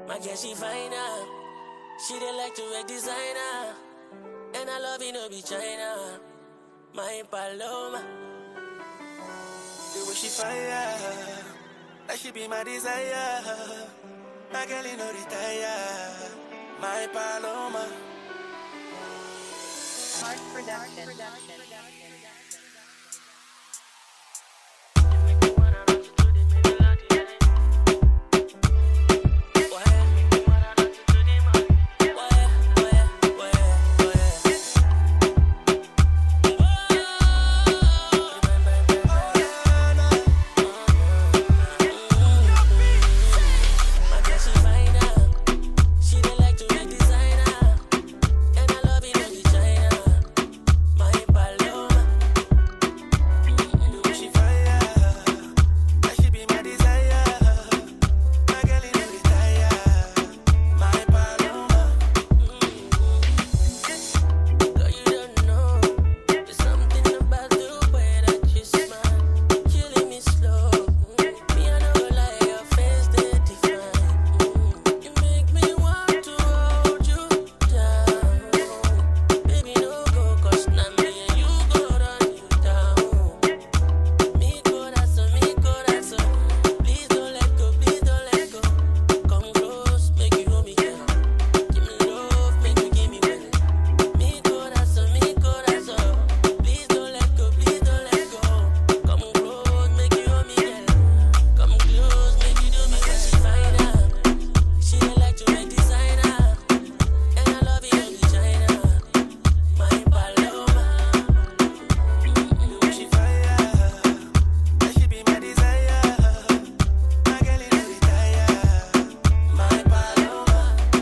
My girl, she fine ah. She dey like to wear designer. And I love it, no be China. My Paloma. The way she fire, like she be my desire. My girl, you know retire. My Paloma. Mark Production. My girl, she fine ah. She dey like to wear designer. And I love it, no be China. My Paloma. The way she fire, like she be my desire. My girl, you know retire. My Paloma. Girl, you don't know. There's something about the way that you smile, killing me slow. Mm. Me, I no go lie, your face they define. Mm. You make me want to hold you down. Baby, no go, 'cause now me and you go run you down. Mi corazón, mi corazón. Please don't let go, please don't let go. Come close, make you hold me, girl. Give me love, make you give me well. Mi corazón, mi corazón. Please don't let go, please don't let go. Come close, make you hold me, girl. Come close, make you do me well. She fine ah. She dey like to wear designer, and I love it in China. My Paloma. The way she fire, like she be my desire. My girl, you know retire. My Paloma.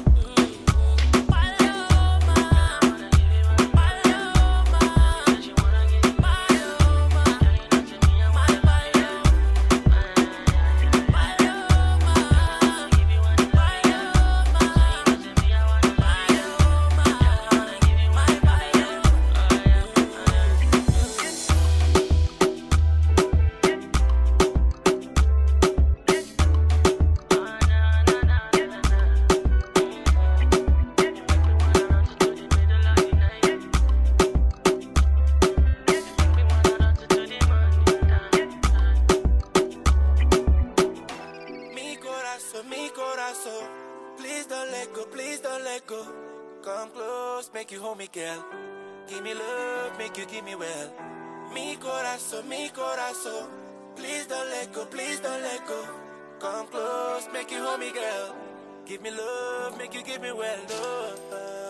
Mi corazón, mi corazón. Please don't let go, please don't let go. Come close, make you hold me, girl. Give me love, make you give me well. Mi corazón, mi corazón. Please don't let go, please don't let go. Come close, make you hold me, girl. Give me love, make you give me well. Oh, oh.